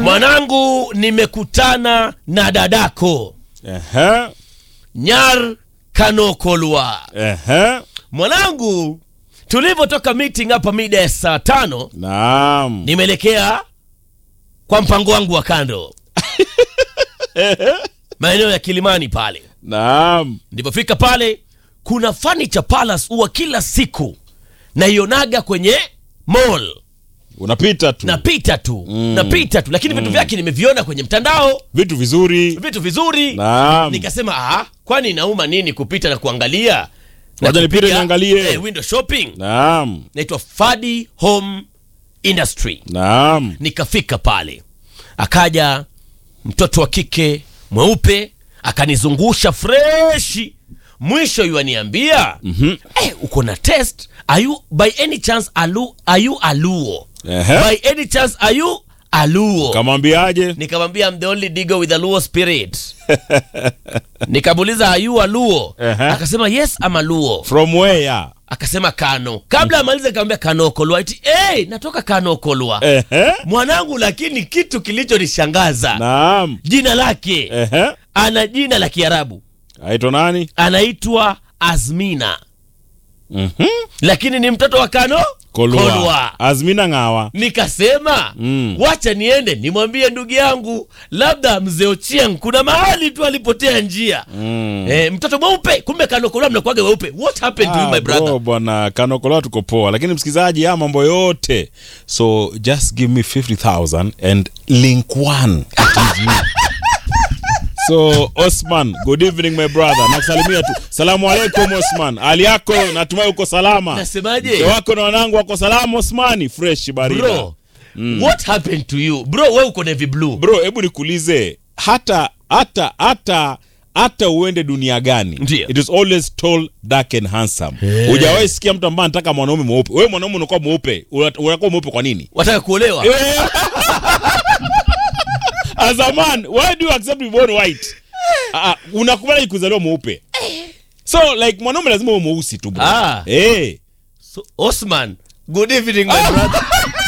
Mwanangu, nimekutana na dadako Ehe, Nyar Kanokolwa. ehe. Mwanangu, tulivyotoka meeting hapa mida ya saa tano, Naam. nimeelekea kwa mpango wangu wa kando maeneo ya Kilimani pale. Naam. Nilipofika pale, kuna furniture palace huwa kila siku naionaga kwenye mall, Unapita tu. napita tu napita tu, lakini vitu vyake nimeviona kwenye mtandao, Vitu vizuri. vitu vizuri Naam. nikasema ah, kwani inauma nini kupita na kuangalia na Wacha nipite kupiga, niangalie. eh, window shopping Naam. naitwa Fadi Home Industry. Naam. Nikafika pale, akaja mtoto wa kike mweupe akanizungusha freshi, mwisho yuaniambia mm-hmm. eh, uko na test are you by any chance alu, are you aluo Ehe. by any chance are you aluo Kamwambiaje? nikamwambia I'm the only digger with a Luo spirit nikamuuliza are you a Luo Ehe. akasema yes I'm a Luo From where? akasema kano kabla amalize nikamwambia kanokolwa eti hey, natoka kanokolwa Ehe. mwanangu lakini kitu kilichonishangaza Naam. jina lake Ehe. ana jina la kiarabu Aitwa nani? anaitwa azmina Mhm. lakini ni mtoto wa kano Kolwa. Azmina Ng'awa. nikasema Mm. wacha niende nimwambie ndugu yangu labda mzee ochieng kuna mahali tu alipotea njia Mm. eh, mtoto mweupe kumbe kanokolwa mnakuaga weupe what happened to you Ah, my brother bro, bwana kanokola tuko poa lakini msikilizaji haya mambo yote so just give me 50000 and link one It is me. so osman good evening my brother nakusalimia tu salamu alaikum osman hali yako natumai uko salama Nasemaje? mke wako na wanangu wako salama osmani fresh barida bro what happened to you bro we uko navy blue bro hebu nikuulize hata hata hata hata uende dunia gani Ndiyo. it is always tall dark and handsome Eh. hujawahi sikia mtu ambaye anataka mwanaume mweupe wewe mwanaume unakuwa mweupe una- unakuwa mweupe kwa nini wataka kuolewa as a man why do you accept to be born white uh, unakubali kuzaliwa mweupe so like mwanaume lazima uwe mweusi tu bro Ah. hey. so, osman good evening my brother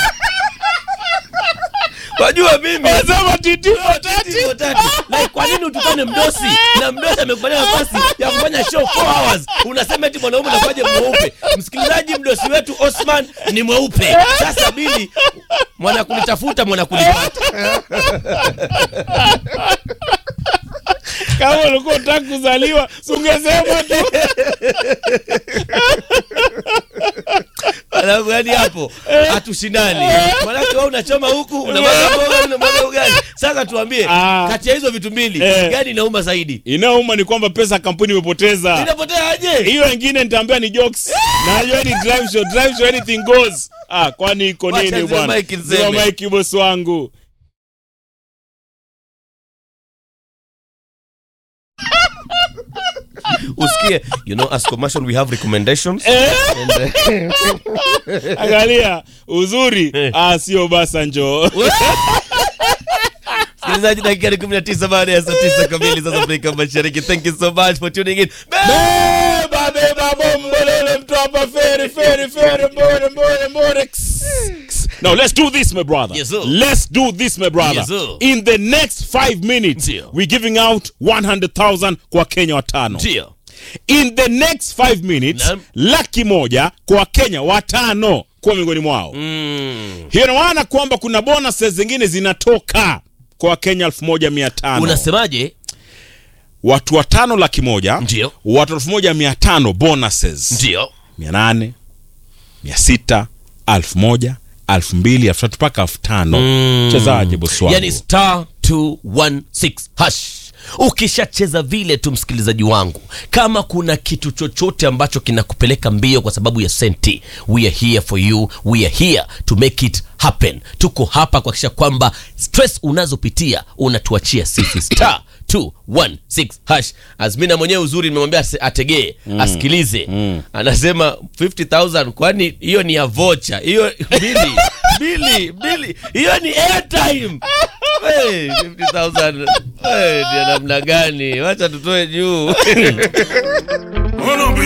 wajua mimi Sema titi Tati, tati. Like, kwa nini utukane mdosi na mdosi amekupatia nafasi ya kufanya show 4 hours unasema eti mwanaume unakuwaje mweupe msikilizaji mdosi wetu osman ni mweupe sasa bili mwanakulitafuta mwanakulipata kama ulikuwa utaki kuzaliwa si ungesema tu Alafu yani hapo hatushindani manake wewe unachoma huku unamwaga mboga unamwaga ugali sasa tuambie Ah. kati ya hizo vitu mbili Eh. gani inauma zaidi inauma ni kwamba pesa kampuni imepoteza inapotea aje hiyo wengine nitaambia ni jokes na hiyo ni drive show drive show anything goes ah kwani iko Wacha nini zile bwana mic niseme. Zima mic boss wangu usikie you know as commercial we have recommendations And, uh, angalia uzuri ah sio basa njoo msikilizaji dakika ni 19 baada ya saa 9 kamili sasa Afrika Mashariki thank you so much for tuning in beba beba bombolele mtu hapa feri feri feri mbore mbore mbore Ks, ks. Now let's do this, my brother. Yes, sir. let's do this, my brother. Yes, sir. In the next five minutes, Ndio. we're giving out 100,000 kwa Kenya watano. ndio In the next five minutes, Naam. laki moja kwa Kenya watano kuwa miongoni mwao. mm. Hiyo ina maana kwamba kuna bonuses zingine zinatoka kwa Wakenya 1500. unasemaje Watu watano laki moja, Ndio. watu 1500 bonuses. ndio mia nane mia sita alfu moja alfu mbili alfu tatu mpaka alfu tano chezaje bosi wangu yani star 216 hash ukishacheza vile tu msikilizaji wangu kama kuna kitu chochote ambacho kinakupeleka mbio kwa sababu ya senti we are here for you we are here to make it happen tuko hapa kuhakikisha kwamba stress unazopitia unatuachia sisi star 216 hash azmina mwenyewe uzuri nimemwambia ase- ategee asikilize anasema 50000 kwani hiyo ni ya vocha hiyo bili bili bili hiyo ni airtime Hey, 50000 hey, ni ya namna gani wacha tutoe juu